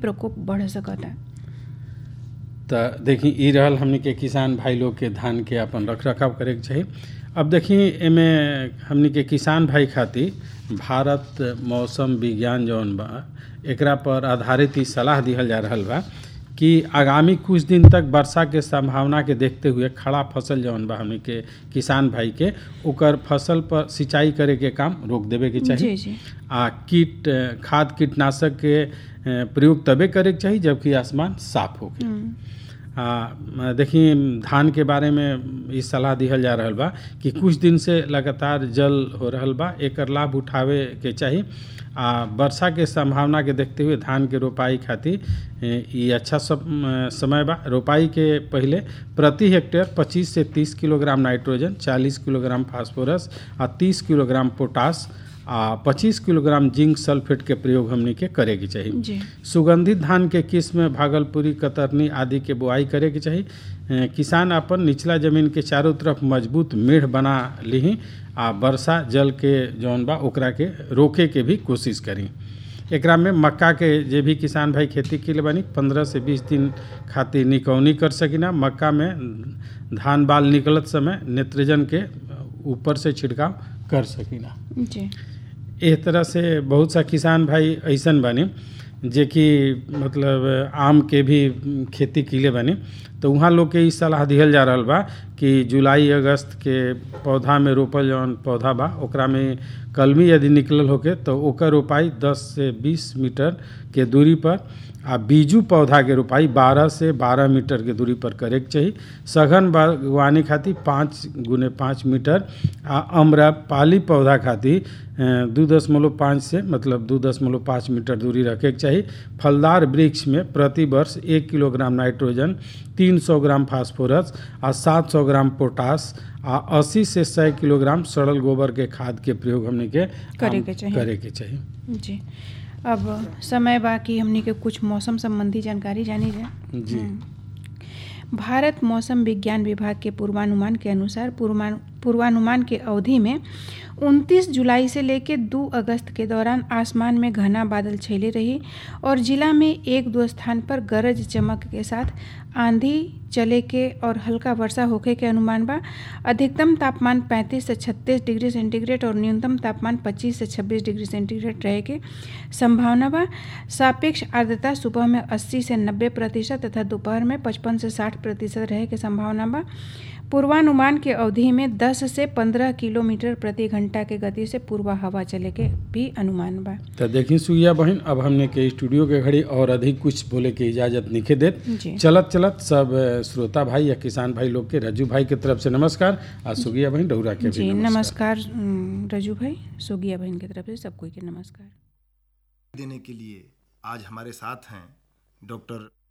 प्रकोप बढ़ सकता त देखी ई रहल हमनी के किसान भाई लोग के धान के अपन रख रखाव करे के चाही अब देखी एमे हमनी के किसान भाई खातिर भारत मौसम विज्ञान जौन बा एकरा पर आधारित ई सलाह दिहल जा रहल बा कि आगामी कुछ दिन तक वर्षा के संभावना के देखते हुए खड़ा फसल जौन बा हमनी के किसान भाई के ओकर फसल पर सिंचाई करे के काम रोक देवे के चाही जी जी आ कीट खाद कीटनाशक के अ, प्रयोग तबे करे के चाही जबकि आसमान साफ होके हम्म, आ देखी धान के बारे में ई सलाह दिहल जा रहल बा कि कुछ दिन से लगातार जल हो रहल बा एकर लाभ उठावे के चाही आ वर्षा के संभावना के देखते हुए धान के रोपाई खातिर ए, ई अच्छा सब अ, समय बा रोपाई के पहिले प्रति हेक्टेयर 25 से 30 किलोग्राम नाइट्रोजन 40 किलोग्राम फास्फोरस आ 30 किलोग्राम पोटास आ 25 किलोग्राम जिंक सल्फेट के प्रयोग हमनी के करे के चाही जी सुगंधित धान के किस्म भागलपुरी कतरनी आदि के बुआई करे के चाही अ, किसान अपन निचला जमीन के चारों तरफ मजबूत मेढ़ बना लीही आ वर्षा जल के जौन बा ओकरा के रोके के भी कोशिश करी एकरा में मक्का के जे भी किसान भाई खेती के लिए बनी पंद्रह से बीस दिन खातिर निकौनी कर सकिना मक्का में धान बाल निकलत समय नेत्रजन के ऊपर से छिड़काव कर सकिना जी एह तरह से बहुत सा किसान भाई ऐसन बानी जे कि मतलब आम के भी खेती किले बानी तो वहाँ लोग के ई सलाह दिहल जा रहल बा कि जुलाई अगस्त के पौधा में रोपल जौन पौधा बा ओकरा में कलमी यदि निकलल होके तो ओकर रोपाई 10 से 20 मीटर के दूरी पर आ बीजू पौधा के रोपाई 12 से 12 मीटर के दूरी पर करे के चाही सघन बागवानी खातिर पाँच गुने पाँच मीटर आ अम्रपाली पौधा खातिर अ, दू दशमलव पाँच से मतलब दू दशमलव पाँच मीटर दूरी रखे के चाही फलदार वृक्ष में प्रति वर्ष एक किलोग्राम नाइट्रोजन तीन सौ ग्राम फास्फोरस आ सात सौ ग्राम पोटास आ अस्सी से सौ किलोग्राम सड़ल गोबर के खाद के प्रयोग हमने के करे के चाही। करे के चाही जी अब समय बाकी हमनी के कुछ मौसम संबंधी जानकारी जानी जाए जी हम्म। भारत मौसम विज्ञान विभाग के पूर्वानुमान के अनुसार पूर्वानु पूर्वानुमान के अवधि में 29 जुलाई से लेकर 2 अगस्त के दौरान आसमान में घना बादल छेले रही और जिला में एक दो स्थान पर गरज चमक के साथ आंधी चले के और हल्का वर्षा होखे के अनुमान बा अधिकतम तापमान 35 से 36 डिग्री सेंटीग्रेड और न्यूनतम तापमान 25 से 26 डिग्री सेंटीग्रेड रहे के संभावना बा सापेक्ष आर्द्रता सुबह में 80 से 90 प्रतिशत तथा दोपहर में 55 से 60 प्रतिशत रहे के संभावना बा पूर्वानुमान के अवधि में 10 से 15 किलोमीटर प्रति घंटा के गति से पूर्वा हवा चले के भी अनुमान बा तो देखी सुइया बहन अब हमने के स्टूडियो के घड़ी और अधिक कुछ बोले के इजाजत निखे देत जी चलत चलत सब अ, श्रोता भाई या किसान भाई लोग के रज्जू भाई के तरफ से नमस्कार आ सुगिया बहन डौरा के जी भी नमस्कार नमस्कार उम, रजू भाई सोगिया बहन की तरफ से सब कोई के नमस्कार देने के लिए आज हमारे साथ हैं डॉक्टर